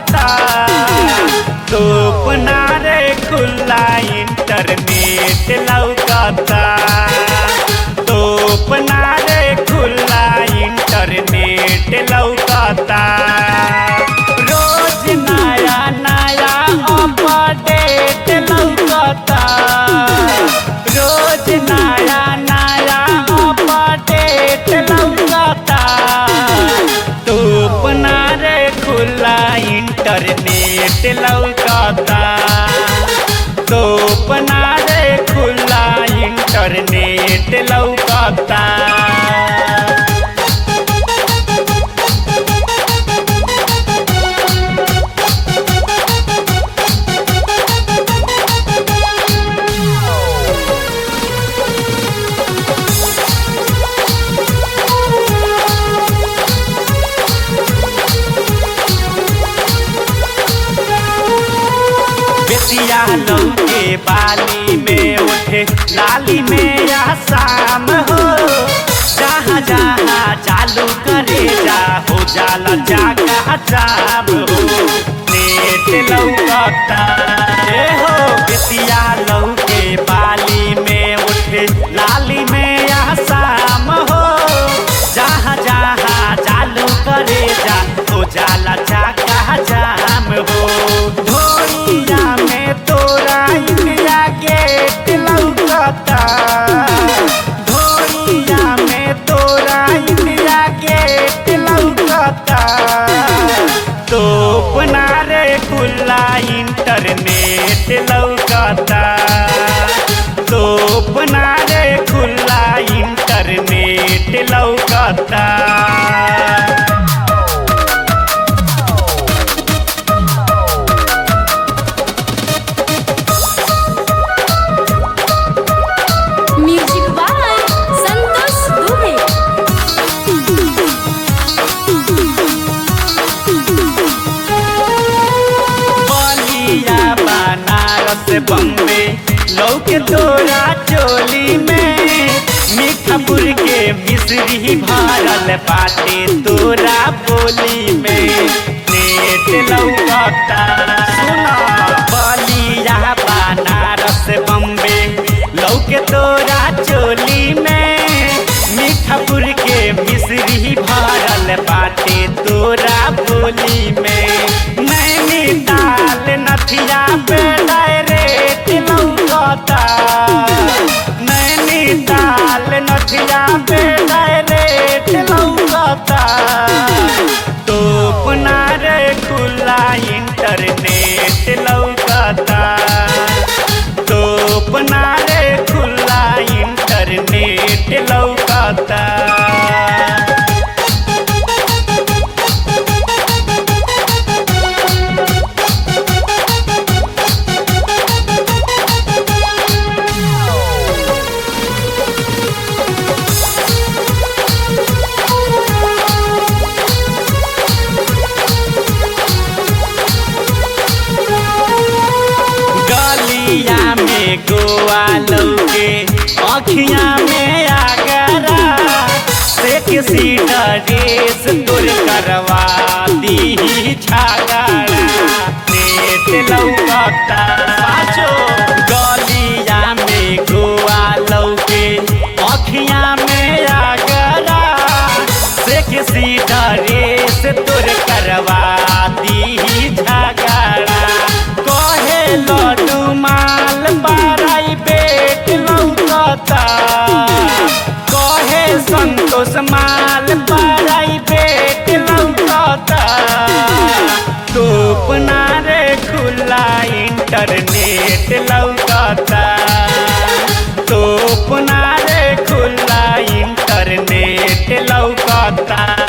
लौकता तोपना रे खुला इंटरनेट लौकता तोपना रे खुला इंटरनेट लौकता रोज नया नया अपडेट लौकता रोज नया नया अपडेट लौकता तोपना रे खुला इंटरनेट लौकता तोपना रे खुला इंटरनेट लौकता बेतिया लौके बाली में उठे लाली में या शाम हो जहाँ जहाँ चालू करे जा हो जाला जागा जाम हो नेट लौकता ए हो बेतिया लौके बाली में उठे लाली में या शाम हो जहाँ जहाँ चालू करे जा हो जाला जागा जाम हो धोइया में तोरा इंडिया गेट लौकता धोइया में तोरा इंडिया गेट लौकता तोपना रे खुला इंटरनेट लौकता तोपना रे खुला इंटरनेट लौकता म्यूजिक बाय संतोष दुबे बलिया बनारस बम्बे लौके तोरा चोली में मीठापुर के मिश्री भरल बाटे तोरा बोली में नेट लौकता सुना बलिया बनारस बम्बे लौके तोरा चोली में मीठापुर के मिश्री भरल बाटे तोरा बोली में नैनीताल नथिया पे डायरेक्ट लौकता नैनीताल नथिया पे डायरेक्ट लौकता तोपना रे खुला इंटरनेट लौकता तोपना रे खुला इंटरनेट लौकता गलिया में गोवा लौके अखिया में आगरा से किसी ड्रेस तुर करवा दी छागरा नेट लौकता साचो गलिया में गोवा लौके अखिया में आगरा से किसी ड्रेस तुर करवा दी झगड़ा कहे लड्डू माल बाराई बेट लौकता कहे संतोष माल बाराई बेट लौकता तोपना रे खुला इंटरनेट लौकता तोपना रे खुला इंटरनेट लौकता